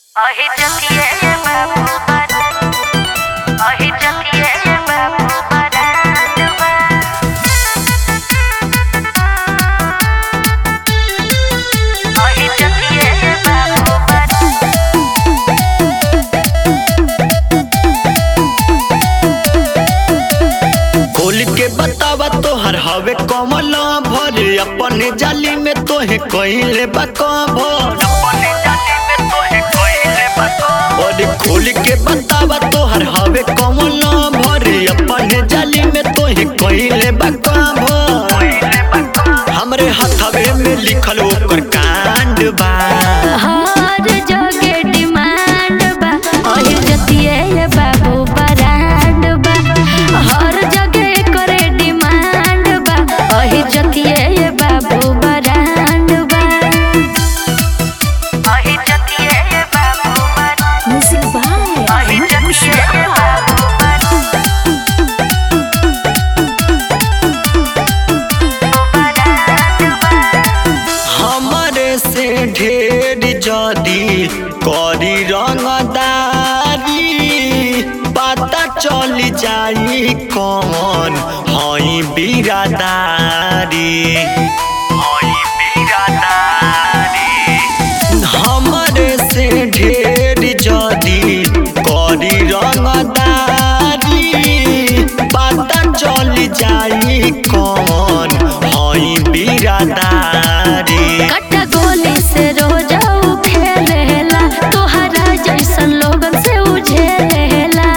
अहि जतिये बाबू बरात अहि जतिये बाबू बरात बा अहि जतिये बाबू बरात खोल के बतावा तोहर हवे कमल भर अपने जाली में तोहे कहिले बा कभर अपने जाली में तोहे कहिले बा कभर खोल के बतावा तोहर हवे कमल भर अपने जाली में तोहे कहिले बा कभर हमरे हथवे में लिखल ओकर कांड बा हर जगह डिमांड बा अहि जतिये बाबू बरात बा हर जगह करे डिमांड बा अहि जतिये बाबू बरात बा अहि जतिये बाबू बरात Music by अहि जतिये बाबू बरात हमरे से ढेर जदी करी रंगदारी पता चल जाई कौन हई बिरादारी हई बिरादारी हमरे से ढेर जदी करी रंगदारी पता चल जाई कौन हई बिरादारी कट्टा गोली से रोजाऊ खेलेला तोहरा जैसन लोगन से उझेलेला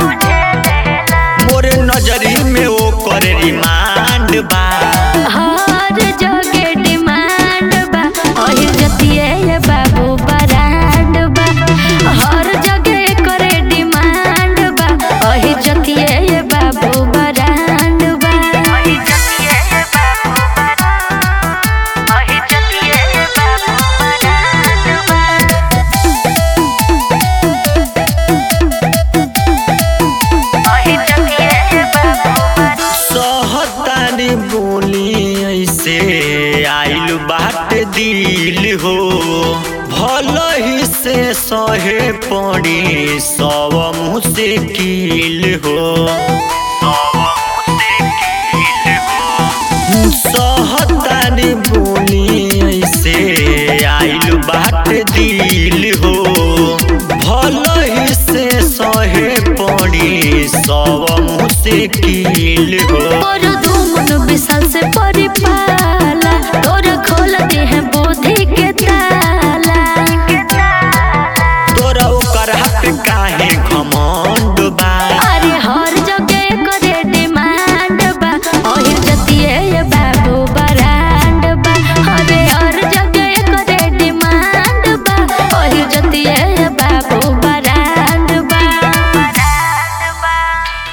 मोर नजरी में ओ कर रिमांड बा हर जगह डिमांड बा अहि जतिये बाबू बरांड बा हर जगह करे डिमांड बा अहि जतिये बाबू बरांड बा अहि जतिये बाबू बरांड अहि जतिये बाबू बरांड बा अहि जतिये बाबू बरांड सहतारी बोली ऐसे आइल बाट दिल हो भल ही से सहे पड़ी सब मुश्किल हो सहतारी बोली ऐसे आइल बाट दिल हो भल ही से सहे पड़ी सब मुश्किल हो और धूमन विशाल से परिपाला